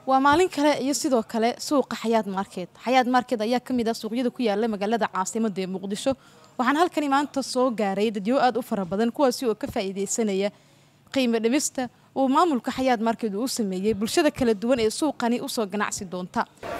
waa maalin kale iyo sidoo kale suuqa xayaad market xayaad market ayaa ka mid ah suuqyada ku yaala magaalada caasimada ee muqdisho waxaan halkani maanta soo gaaray dadyo aada u fara badan kuwaasi oo ka faa'iideysanaya qiimo dhimista uu maamulka xayaad market uu u sameeyey bulshada kala duwan ee suuqani usoo ganacsi doonta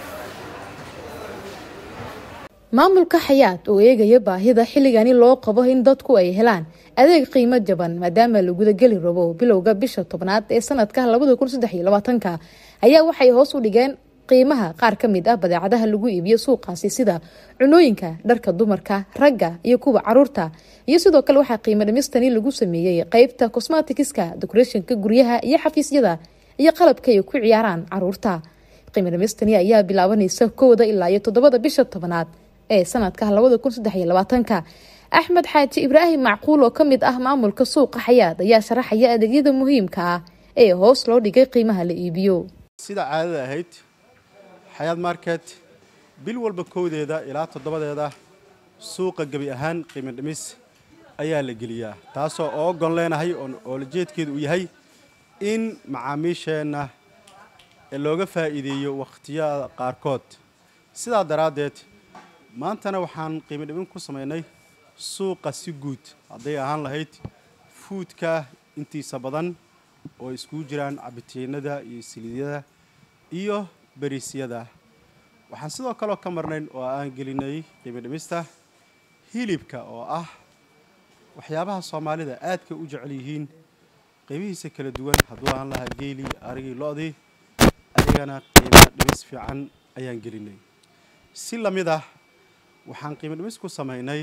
maamulka xayaad oo eegaya baahida xilligani loo qabo in dadku ay helaan adeeg qiimo jaban maadaama la gudageli rabo bilowga bisha tobnaad ee sanadka labada kun saddex iyo labaatanka ayaa waxay hoos u dhigeen qiimaha qaar ka mid ah badeecadaha lagu iibiyo suuqaasi sida cunooyinka dharka dumarka ragga iyo kuwa caruurta iyo sidoo kale waxaa qiimo dhimistani lagu sameeyey qeybta cosmaticska decorationka guryaha iyo xafiisyada iyo qalabka ay ku ciyaaraan caruurta qiimo dhimistani ayaa bilaabanaysa kowda ilaa iyo toddobada bisha tobnaad ee sanadka labada kun saddex iyo labaatanka axmed xaaji ibraahim macquul oo ka mid ah maamulka suuqa xayaad ayaa sharaxaya adeegyada muhiimka ah ee hoos loo dhigay qiimaha la iibiyo sida caadada ahayd xayaad market bil walba kowdeeda ilaa toddobadeeda suuqa gebi ahaan qiimo dhimis ayaa la geliyaa taasoo oogon leenahay oo lajeedkeedu uu yahay in macaamiisheenna looga faa'iideeyo wakhtiyada qaarkood sidaa daraaddeed maantana waxaan qiimo dhimin ku samaynay suuqa si guud hadday ahaan lahayd fuudka intiisa badan oo iskugu jiraan cabitiinada iyo siliidyada iyo beriisyada waxaan sidoo kaleo ka marnayn oo aan gelinay qiimo dhimista hilibka oo ah waxyaabaha soomaalida aadka u jecel yihiin qiimihiisa kala duwan hadduu ahaan lahaa geelii arigii lo-dii ayagana qiimo dhimis fiican ayaan gelinay si lamid ah waxaan qiimo dhimis ku samaynay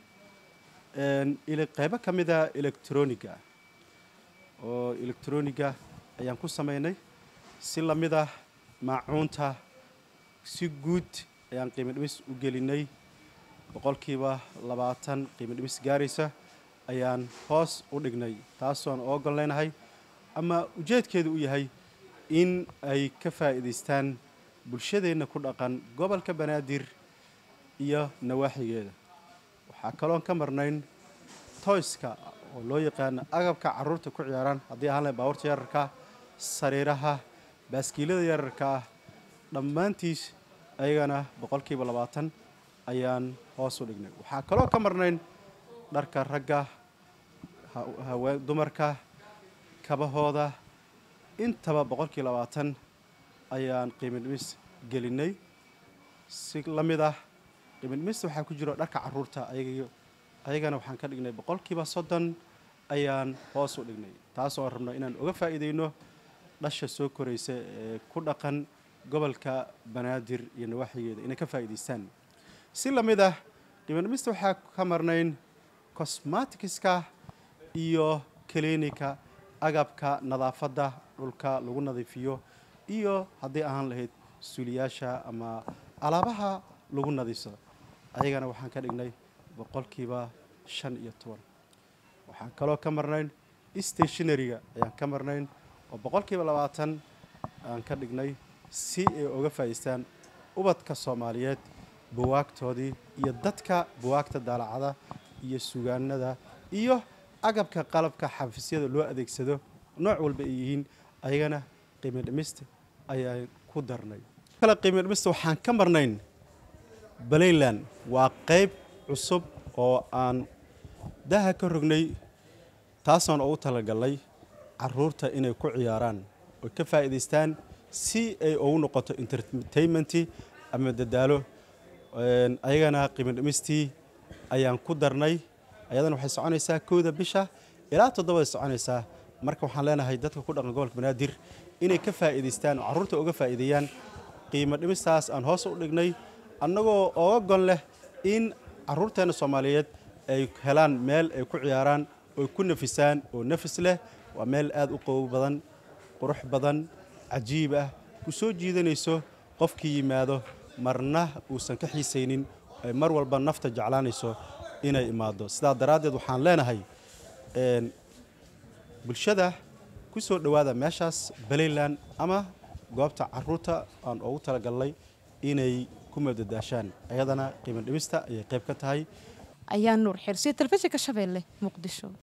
qeybo ka mid a electroniga oo electroniga ayaan ku samaynay si lamid ah maacuunta si guud ayaan qiimo dhimis u gelinay boqolkiiba labaatan qiimo dhimis gaaraysa ayaan hoos u dhignay taasoon oogon leenahay ama ujeedkeedu u yahay in ay ka faa'iidaystaan bulshadeenna ku dhaqan gobolka banaadir iyo nawaaxigeeda waxaa kaloon ka marnayn toyska oo loo yaqaano agabka carruurta ku ciyaaraan haddii ahaan lahay baabuurta yararka sariiraha baaskiilada yararka ah dhammaantiis ayagana boqolkiiba labaatan ayaan hoos u dhignay waxaa kaloo ka marnayn dharka ragga haween dumarka kabahooda intaba boqolkiiba labaatan ayaan qiimo dhimis gelinay si la mid ah qiimo dhimista waxaa ku jiro dharka carruurta ayag ayagana waxaan ka dhignay boqolkiiba soddon ayaan hoos u dhignay taas oo rabno inaan uga faa'iideyno dhasha soo koraysa ee ku dhaqan gobolka banaadir iyo nawaaxigeeda inay ka faa'iidaystaan si la mid ah qiimo dhimista waxaa ka marnayn cosmaticska iyo clinika agabka nadaafadda dhulka lagu nadiifiyo iyo haddii ahaan lahayd suuliyaasha ama alaabaha lagu nadiifsado ayagana waxaan ka dhignay boqolkiiba shan iyo toban waxaan kaloo ka marnayn stationaryga ayaan ka marnayn oo boqolkiiba labaatan aan ka dhignay si ay uga faa'idaystaan ubadka soomaaliyeed buwaagtoodii iyo dadka buwaagta daalacada iyo sugaanada iyo agabka qalabka xafiisyada loo adeegsado nooc walba ay yihiin ayagana qiimo dhimista ayaan ku darnay kale qiimo dhimista waxaan ka marnayn balayland waa qayb cusub oo aan daha ka rognay taasaan ugu talagalnay caruurta inay ku ciyaaraan oy ka faa'iidaystaan si ay ugu noqoto entertainmenti ama dadaalo ayagana qiimo dhimistii ayaan ku darnay ayadana waxay soconaysaa kowda bisha ilaa toddobaday soconaysaa marka waxaan leenahay dadka ku dhaqan gobolka banaadir inay ka faa'iidaystaan oo carruurta uga faa'iideeyaan qiimo dhimistaas aan hoos u dhignay annagoo oga gon leh in carruurteenna soomaaliyeed ay helaan meel ay ku ciyaaraan oy ku nafisaan oo nafis leh waa meel aad u qabow badan qurux badan cajiib ah ku soo jiidanayso qofkii yimaado marna uusan ka xiisaynin ay mar walba nafta jeclaanayso inay imaado sidaa daraaddeed waxaan leenahay bulshada ku soo dhowaada meeshaas balayland ama goobta carruurta aan ugu talagalnay inay ku madadaashaan ayadana qiimo dhimista ayay qayb ka tahay ayaa nuur xirsiya telefishinka shabeelle muqdisho